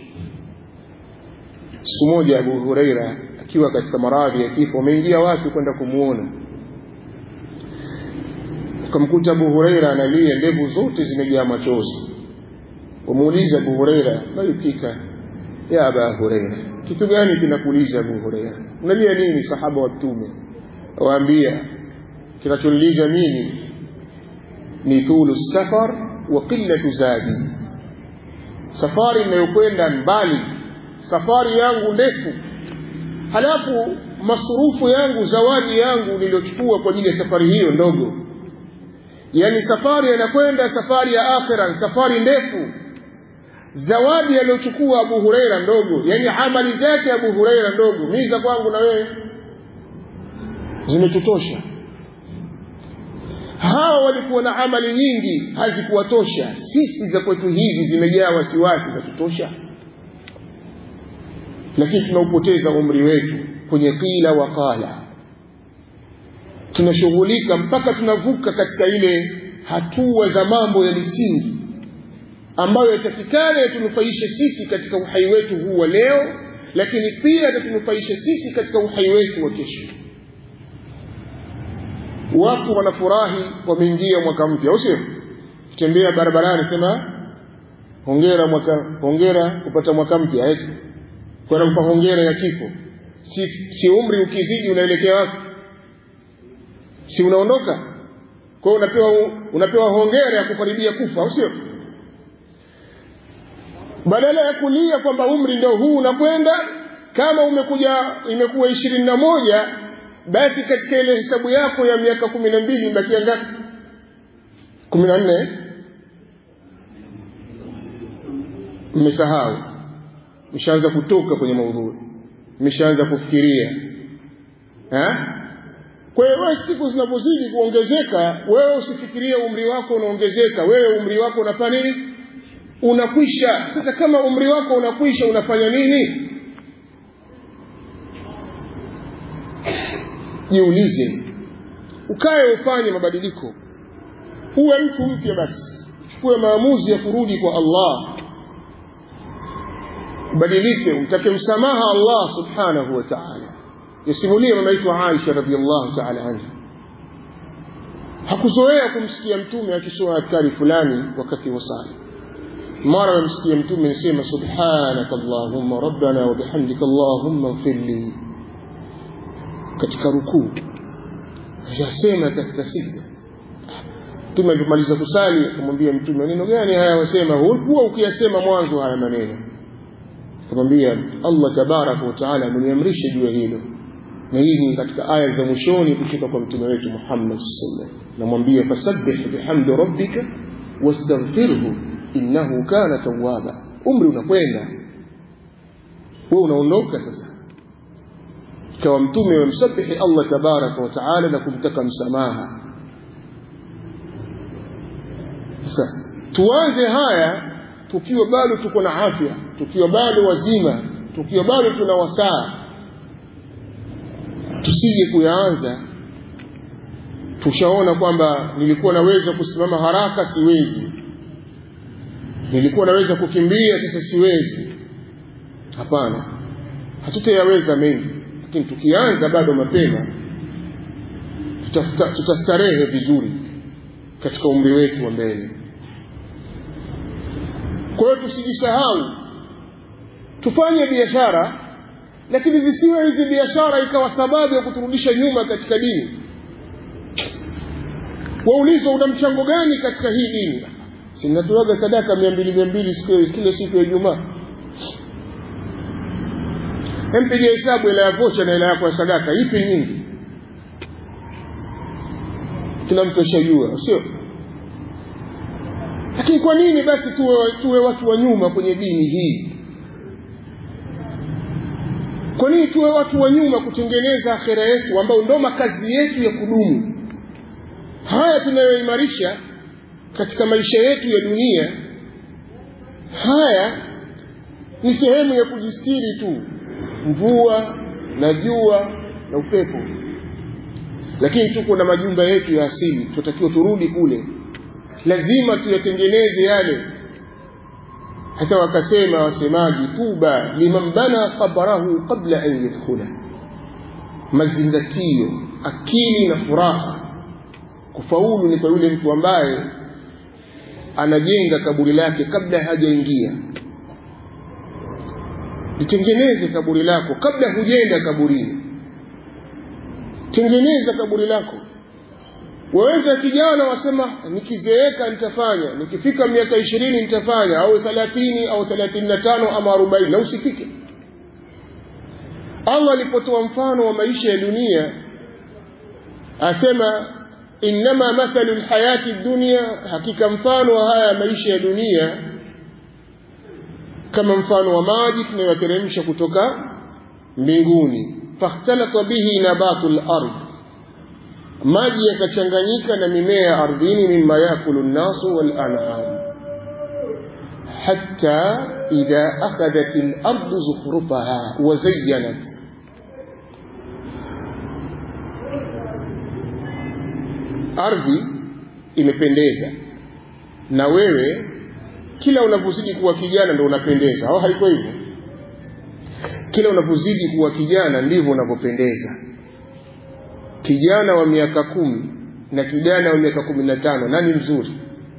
siku moja abu hureira akiwa katika maradhi ya kifo wameingia watu kwenda kumwona ukamkuta abu hureira analia ndevu zote zimejaa machozi wamuuliza abu hureira mayukika ya aba hureira kitu gani kinakuuliza abu hureira unalia nini sahaba wa mtume waambia kinachoniuliza mimi ni thulu safar wa qillatu zadi safari inayokwenda mbali safari yangu ndefu halafu masurufu yangu zawadi yangu niliyochukua kwa ajili ya safari hiyo ndogo yaani safari yanakwenda safari ya akhira safari ndefu zawadi aliyochukua abu hureira ndogo yaani amali zake abu hureira ndogo mii za kwangu na wewe zimetutosha hawa walikuwa na amali nyingi hazikuwatosha sisi za kwetu hizi zimejaa wasiwasi za tutosha lakini tunaupoteza umri wetu kwenye qila wa qala tunashughulika mpaka tunavuka katika ile hatua za mambo ya misingi ambayo yatakikana yatunufaishe sisi katika uhai wetu huu wa leo lakini pia yatatunufaisha sisi katika uhai wetu wa kesho watu wanafurahi wameingia mwaka mpya au sio tembea barabarani sema hongera mwaka hongera kupata mwaka mpya eti kwenda kupa hongera ya kifo si, si umri ukizidi unaelekea wapi si unaondoka kwa hiyo unapewa unapewa hongera ya kukaribia kufa au sio badala ya kulia kwamba umri ndio huu unakwenda kama umekuja imekuwa ishirini na moja basi katika ile hesabu yako ya miaka kumi na mbili imebakia ngapi kumi na nne mmesahau mshaanza kutoka kwenye maudhui mmeshaanza kufikiria ha? kwa hiyo wewe siku zinapozidi kuongezeka wewe usifikirie umri wako unaongezeka wewe umri wako unafanya nini unakwisha sasa kama umri wako unakwisha unafanya nini jiulize ukae ufanye mabadiliko uwe mtu mpya basi chukue maamuzi ya kurudi kwa allah ubadilike umtake msamaha allah subhanahu wa taala yasimulia mama yetu aisha radiallahu taala anha hakuzoea kumsikia mtume akisoma adhkari fulani wakati wa sala mara amemsikia mtume anasema subhanaka allahumma rabbana wa bihamdika allahumma ighfir li katika rukuu yasema katika sijda mtume alipomaliza kusali akamwambia mtume maneno gani haya wasema huwa ukiyasema mwanzo haya maneno akamwambia allah tabaraka wa taala ameniamrisha juu ya hilo na hii ni katika aya za mwishoni kutoka kwa mtume wetu muhammad sallam namwambia fasabbih bihamdi rabbika wastaghfirhu innahu kana tawwaba umri unakwenda wewe unaondoka sasa ikawa mtume wamsabihi allah tabaraka wa taala na kumtaka msamaha sasa tuanze haya tukiwa bado tuko na afya tukiwa bado wazima tukiwa bado tuna wasaa tusije kuyaanza tushaona kwamba nilikuwa naweza kusimama haraka siwezi nilikuwa naweza kukimbia sasa siwezi hapana hatutayaweza mengi lakini tukianza bado mapema tutastarehe vizuri katika umri wetu wa mbele kwa hiyo tusijisahau tufanye biashara lakini zisiwe hizi biashara ikawa sababu ya kuturudisha nyuma katika dini waulizwa una mchango gani katika hii dini sinatoaga sadaka mia mbili mia mbili kila siku ya ijumaa empiga hesabu ila ya vocha na ila yako ya sadaka ipi nyingi kila mtu ashajua sio lakini kwa nini basi tuwe, tuwe watu wa nyuma kwenye dini hii kwa nini tuwe watu wa nyuma kutengeneza akhera yetu ambayo ndo makazi yetu ya kudumu haya tunayoimarisha katika maisha yetu ya dunia haya ni sehemu ya kujistiri tu mvua na jua na upepo lakini tuko na majumba yetu ya asili tunatakiwa turudi kule lazima tuyatengeneze yale hata wakasema wasemaji tuba liman bana qabrahu qabla an yadkhula mazingatio akili na furaha kufaulu ni kwa yule mtu ambaye anajenga kaburi lake kabla hajaingia litengeneze kaburi lako kabla hujenda kaburini tengeneza kaburi lako waweza kijana wasema nikizeeka nitafanya nikifika miaka ishirini nitafanya au thelathini au thelathini na tano ama arobaini na usifike allah alipotoa mfano wa maisha ya dunia asema innama mathalu lhayati dunia hakika mfano wa haya maisha ya dunia kama mfano wa maji tunayoteremsha kutoka mbinguni fakhtalata bihi nabatu lard maji yakachanganyika na mimea ya ardhini mima yakulu nnasu walanam hatta idha akhadhat lardu zukhrufaha wazayyanat ardhi imependeza na wewe kila unavyozidi kuwa kijana ndo unapendeza au haiko hivyo kila unavyozidi kuwa kijana ndivyo unavyopendeza kijana wa miaka kumi na kijana wa miaka kumi na tano nani mzuri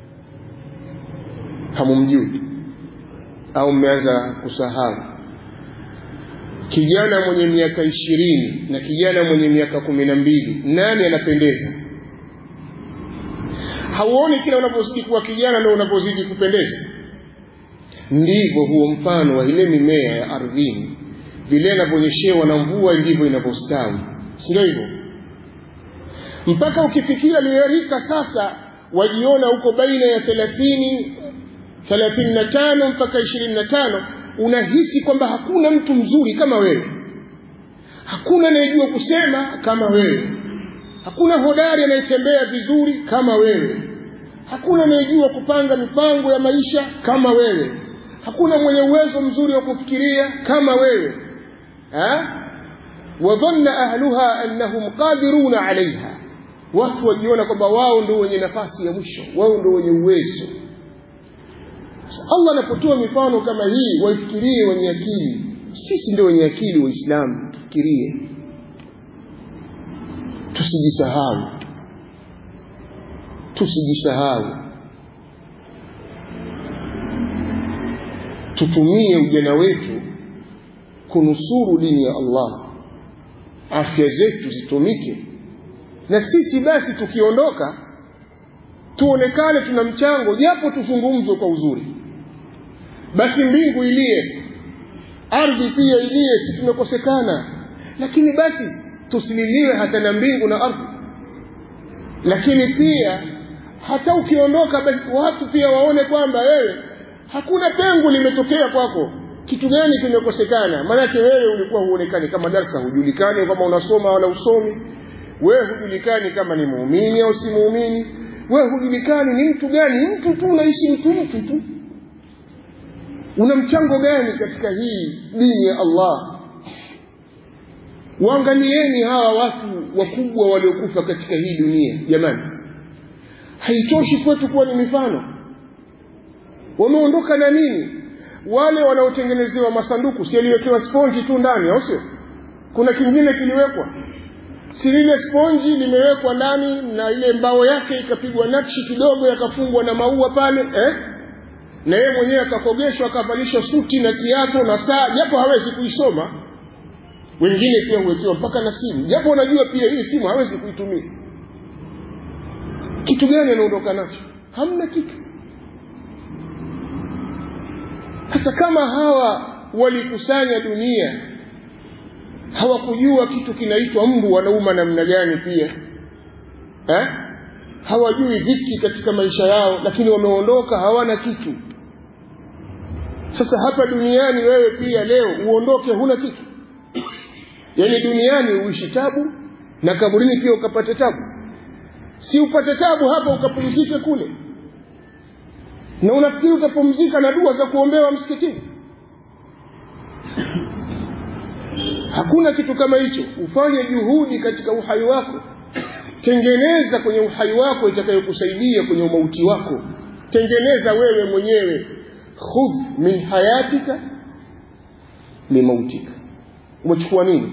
hamumjui au mmeanza kusahau kijana mwenye miaka ishirini na kijana mwenye miaka kumi na mbili nani anapendeza hauoni kila unapozidi kuwa kijana ndo unapozidi kupendeza ndivyo huo mfano wa ile mimea ya ardhini vile inavyonyeshewa na mvua ndivyo inavyostawi sindio hivyo mpaka ukifikia liyerika sasa wajiona huko baina ya thelathini thelathini na tano mpaka ishirini na tano unahisi kwamba hakuna mtu mzuri kama wewe hakuna anayejua kusema kama wewe hakuna hodari anayetembea vizuri kama wewe hakuna anayejua kupanga mipango ya maisha kama wewe hakuna mwenye uwezo mzuri wa kufikiria kama wewe wadhanna ahluha annahum qadiruna alaiha watu wajiona kwamba wao ndio wenye nafasi ya mwisho wao ndio wenye uwezo allah anapotoa mifano kama hii waifikirie wenye akili sisi ndio wenye akili waislamu tufikirie tusijisahau tusijisahau tutumie ujana wetu kunusuru dini ya allah afya zetu zitumike na sisi basi tukiondoka tuonekane tuna mchango japo tuzungumzwe kwa uzuri basi mbingu ilie ardhi pia ilie si tumekosekana lakini basi tusililiwe hata na mbingu na ardhi lakini pia hata ukiondoka basi watu pia waone kwamba wewe hakuna pengo limetokea kwako kitu gani kimekosekana maanake wewe ulikuwa huonekani kama darsa hujulikani kama unasoma wala usomi wewe hujulikani kama ni muumini au si muumini wewe hujulikani ni mtu gani mtu tu unaishi mtu mtu tu una mchango gani katika hii dini ya allah waangalieni hawa watu wakubwa waliokufa katika hii dunia jamani haitoshi kwetu kuwa ni mifano wameondoka na nini wale wanaotengenezewa masanduku si yaliwekewa sponji tu ndani au sio kuna kingine kiliwekwa si lile sponji limewekwa ndani na ile mbao yake ikapigwa nakshi kidogo yakafungwa na maua pale eh? na yeye mwenyewe akakogeshwa akavalishwa suti na kiato na saa japo hawezi kuisoma wengine pia huwekewa mpaka na simu japo unajua pia hii simu hawezi kuitumia kitu gani anaondoka nacho hamna kitu sasa kama hawa walikusanya dunia hawakujua kitu kinaitwa mbu wanauma namna gani pia eh? hawajui dhiki katika maisha yao lakini wameondoka hawana kitu sasa hapa duniani wewe pia leo uondoke huna kitu yaani duniani uishi tabu na kaburini pia ukapate tabu si upate tabu hapa ukapumzike kule na unafikiri utapumzika na dua za kuombewa msikitini hakuna kitu kama hicho ufanye juhudi katika uhai wako tengeneza kwenye uhai wako itakayokusaidia kwenye umauti wako tengeneza wewe mwenyewe khudh min hayatika limautika umechukua nini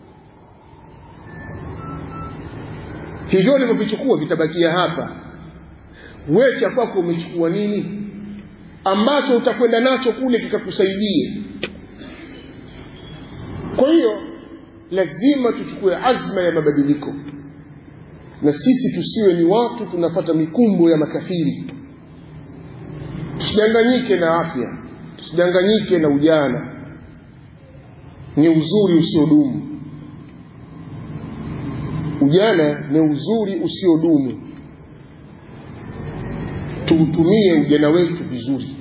hivyo ulivyovichukua vitabakia hapa wewe cha kwako umechukua nini ambacho utakwenda nacho kule kikakusaidia kwa hiyo lazima tuchukue azma ya mabadiliko na sisi tusiwe ni watu tunapata mikumbo ya makafiri tusidanganyike na afya tusidanganyike na ujana ni uzuri usiodumu ujana ni uzuri usiodumu tuutumie ujana wetu vizuri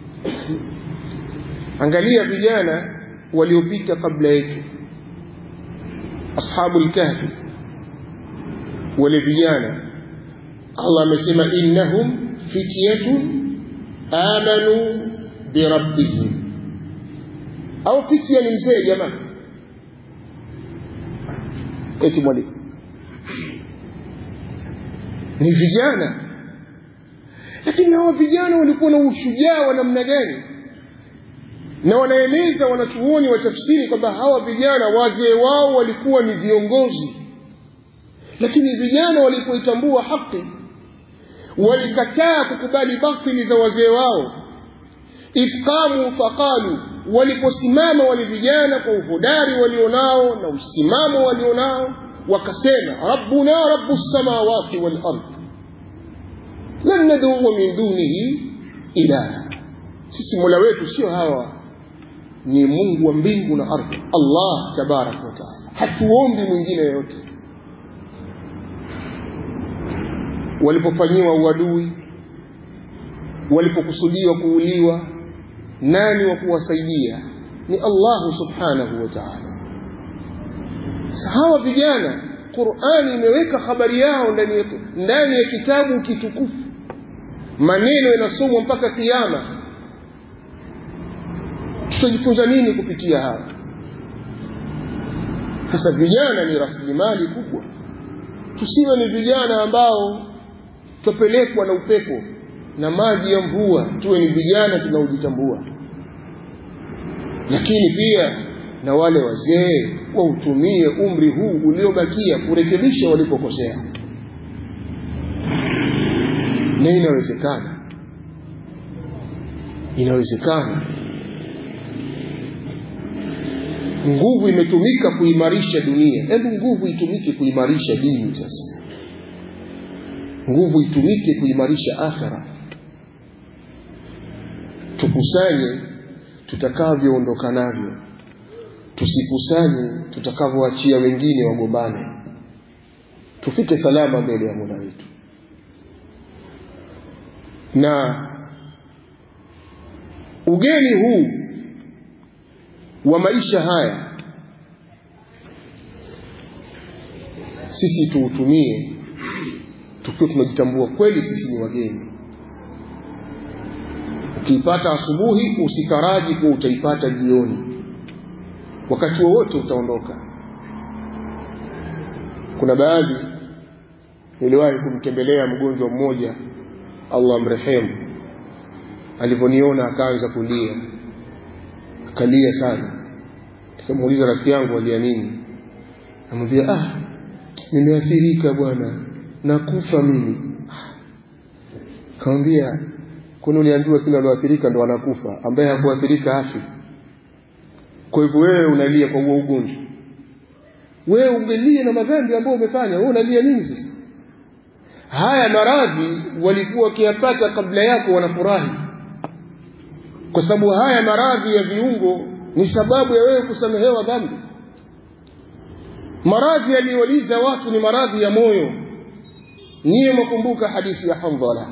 angalia vijana waliopita kabla yetu ashabu lkahfi wale vijana allah amesema innahum fityatun amanu birabbihim au fitya ni mzee jamaa eti mwalimu ni vijana lakini hawa vijana walikuwa na ushujaa wa namna gani na wanaeleza wanachuoni wa tafsiri kwamba hawa vijana wazee wao walikuwa ni viongozi lakini vijana walipoitambua haki walikataa kukubali batili za wazee wao ifqamu faqalu waliposimama wale vijana kwa uhodari walionao na usimamo walionao wakasema rabbuna rabbu lsamawati walard lan naduu min dunihi ilaha sisi mola wetu sio hawa ni mungu wa mbingu na ardhi allah tabaraka wataala hatuombi mwingine yoyote walipofanyiwa uadui walipokusudiwa kuuliwa nani wa kuwasaidia ni allahu subhanahu wa taala hawa vijana qurani imeweka habari yao ndani ya, ndani ya kitabu kitukufu maneno yanasomwa mpaka kiama tutajifunza nini kupitia haya sasa vijana ni rasilimali kubwa tusiwe ni vijana ambao twapelekwa na upepo na maji ya mvua tuwe ni vijana tunaojitambua lakini pia na wale wazee wautumie umri huu uliobakia kurekebisha walipokosea na inawezekana inawezekana nguvu imetumika kuimarisha dunia hebu nguvu itumike kuimarisha dini sasa nguvu itumike kuimarisha akhira tukusanye tutakavyoondoka navyo tusikusanye tutakavyoachia wengine wagombane tufike salama mbele ya mola wetu na ugeni huu wa maisha haya sisi tuutumie tukiwa tunajitambua kweli sisi ni wageni ukiipata asubuhi usitaraji kuwa utaipata jioni wakati wowote utaondoka kuna baadhi niliwahi kumtembelea mgonjwa mmoja allah mrehemu alivyoniona akaanza kulia akalia sana nikamuuliza rafiki yangu alia nini namwambia ah nimeathirika bwana nakufa mimi kamwambia kwani uliambiwa kila alioathirika ndo anakufa ambaye hakuathirika afi kwa hivyo wewe unalia kwa huo ugonjwa wewe ungelia na madhambi ambayo umefanya wewe unalia nini sasa haya maradhi walikuwa wakiyapata kabla yako wanafurahi kwa sababu haya maradhi ya viungo ni sababu ya wewe kusamehewa dhambi maradhi yaliyoliza watu ni maradhi ya moyo niye mwakumbuka hadithi ya handhala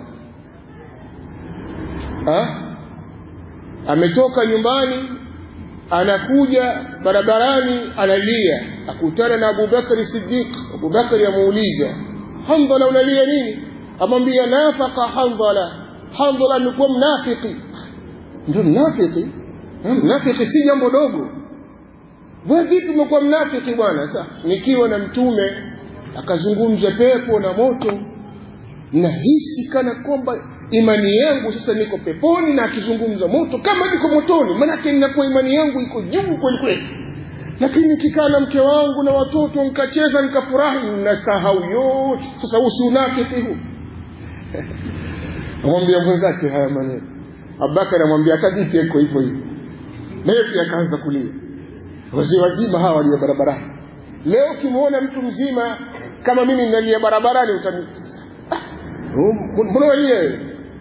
ha? ametoka nyumbani anakuja barabarani analia akutana na abubakari sidiq abubakari amuuliza handhala unalia nini amwambia nafaka handhala handhala amekuwa mnafiki ndio mnafiki mnafiki si jambo dogo we vipi umekuwa mnafiki bwana sa nikiwa na mtume akazungumza pepo na moto nahisi kana kwamba imani yangu sasa niko peponi na akizungumza moto kama niko motoni maanake ninakuwa imani yangu iko juu kweli kweli lakini nikikaa na mke wangu na watoto nikacheza nikafurahi nasahau yote sasa huu si unafiki huu amwambia mwenzake haya maneno abubakar amwambia hata vipi eko hivyo hivyo naye pia akaanza kulia wazee wazima hawa walia barabarani leo ukimwona mtu mzima kama mimi nalia barabarani utani mbona walia wewe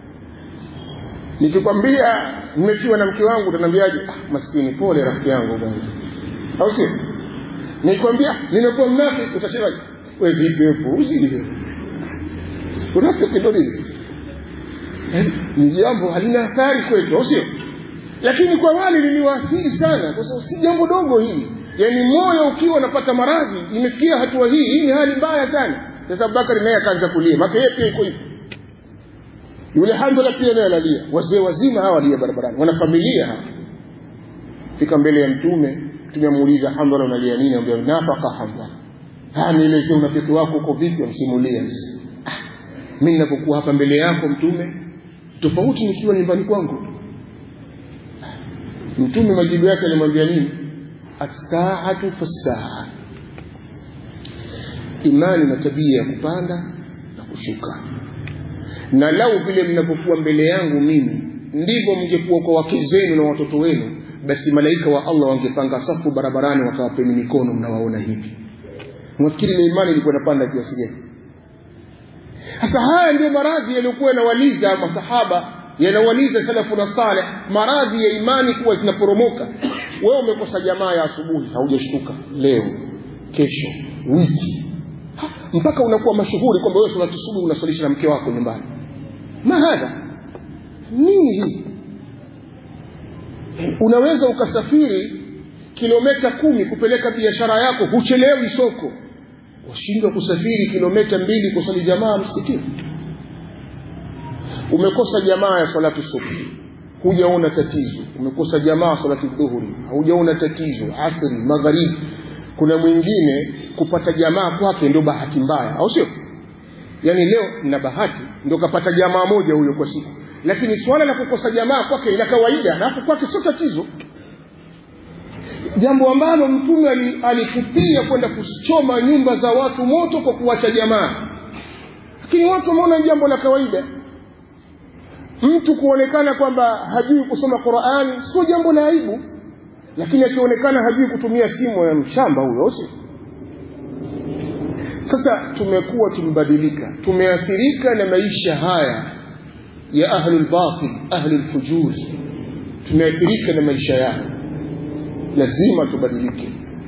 nikikwambia nimefiwa na mke wangu utaniambiaje ah, maskini pole rafiki yangu bwana au sio nikwambia nimekuwa mnafiki utasema we vipi wewe puuzi unafiki ndo nini sasa ni jambo halina athari kwetu au sio lakini kwa wale liliwaathiri sana kwa sababu si jambo dogo hili yaani moyo ukiwa unapata maradhi imefikia hatua hii hii ni hali mbaya sana sasa abubakari naye akaanza kulia maka yeye pia iko hivyo yule handala pia naye analia wazee wazima hawa walia barabarani wana familia hapa fika mbele ya mtume mtume amuuliza handala unalia nini ambia nafaka handala haya nielezee unafiki wako uko vipi amsimulia ah, mi ninapokuwa hapa mbele yako mtume tofauti nikiwa nyumbani kwangu mtume majibu yake alimwambia nini assaatu fassaa imani na tabia ya kupanda na kushuka na lau vile mnapokuwa mbele yangu mimi ndivyo mngekuwa kwa wake zenu na watoto wenu basi malaika wa allah wangepanga safu barabarani wakawapeni mikono mnawaona hivi mwafikiri ile imani ilikuwa inapanda kiasi gani sasa haya ndio maradhi yaliyokuwa yanawaliza masahaba yanawaliza salafu na saleh maradhi ya imani kuwa zinaporomoka wewe umekosa jamaa ya asubuhi haujashtuka leo kesho wiki ha, mpaka unakuwa mashuhuri kwamba wewe salatu subuhi unasalisha na mke wako nyumbani mahadha nini hii unaweza ukasafiri kilomita kumi kupeleka biashara yako huchelewi soko washindwa kusafiri kilomita mbili kusali jamaa msikitini umekosa jamaa ya salatu subhi hujaona tatizo umekosa jamaa salatu dhuhuri haujaona tatizo asri magharibi kuna mwingine kupata jamaa kwake ndio bahati mbaya au sio yaani leo na bahati ndio kapata jamaa moja huyo kwa siku lakini swala la kukosa jamaa kwake ila kawaida alafu kwake sio tatizo jambo ambalo mtume alikupia kwenda kuchoma nyumba za watu moto kwa kuwacha jamaa lakini watu wameona jambo la kawaida mtu kuonekana kwamba hajui kusoma qurani sio jambo la aibu lakini akionekana hajui kutumia simu ya mshamba huyo sio sasa tumekuwa tumebadilika tumeathirika na maisha haya ya ahlulbatil ahlulfujuri tumeathirika na maisha yao lazima tubadilike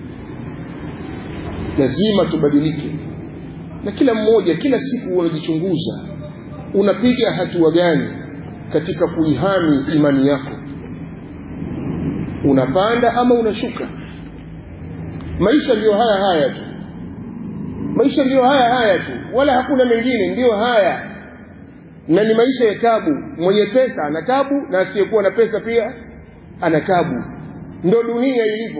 lazima tubadilike na kila mmoja kila siku unajichunguza unapiga hatua gani katika kuihami imani yako unapanda ama unashuka maisha ndiyo haya haya tu maisha ndiyo haya haya tu wala hakuna mengine ndiyo haya na ni maisha ya tabu mwenye pesa ana tabu na asiyekuwa na pesa pia ana tabu ndo dunia ilivyo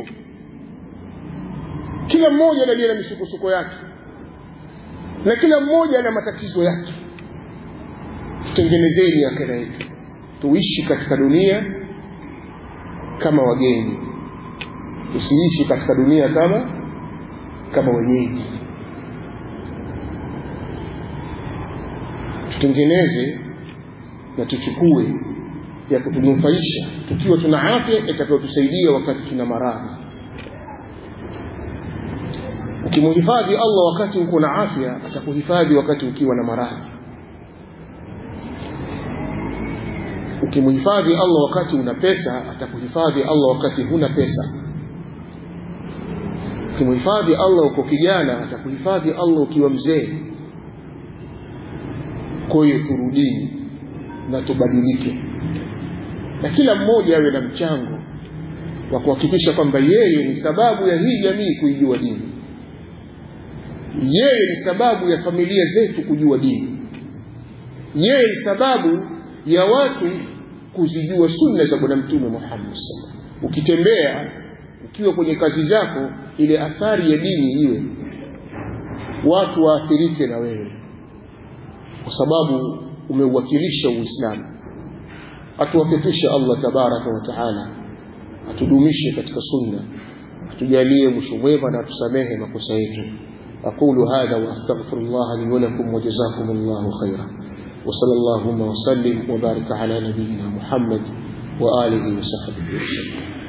kila mmoja analia na misukosuko yake na kila mmoja ana matatizo yake tutengenezeni akhera yetu tuishi katika dunia kama wageni tusiishi katika dunia kama kama wenyeji tutengeneze na tuchukue ya kutunufaisha tukiwa tuna afya itakayotusaidia wakati tuna maradhi ukimhifadhi allah wakati uko na afya atakuhifadhi wakati ukiwa na maradhi ukimhifadhi allah wakati una pesa atakuhifadhi allah wakati huna pesa ukimhifadhi allah uko kijana atakuhifadhi allah ukiwa mzee kwa hiyo turudini na tubadilike na kila mmoja awe na mchango wa kuhakikisha kwamba yeye ni sababu ya hii jamii kuijua dini yeye ni sababu ya familia zetu kujua dini yeye ni sababu ya watu kuzijua sunna za bwana mtume Muhammad sallallahu ukitembea ukiwa kwenye kazi zako ile athari ya dini iwe watu waathirike na wewe kwa sababu umeuwakilisha Uislamu atuwafikisha Allah tabaraka wa taala atudumishe katika sunna atujalie mwisho mwema na atusamehe makosa yetu أقول هذا وأستغفر الله لي ولكم وجزاكم الله خيرا وصلى اللهم وسلم وبارك على نبينا محمد وآله وصحبه وسلم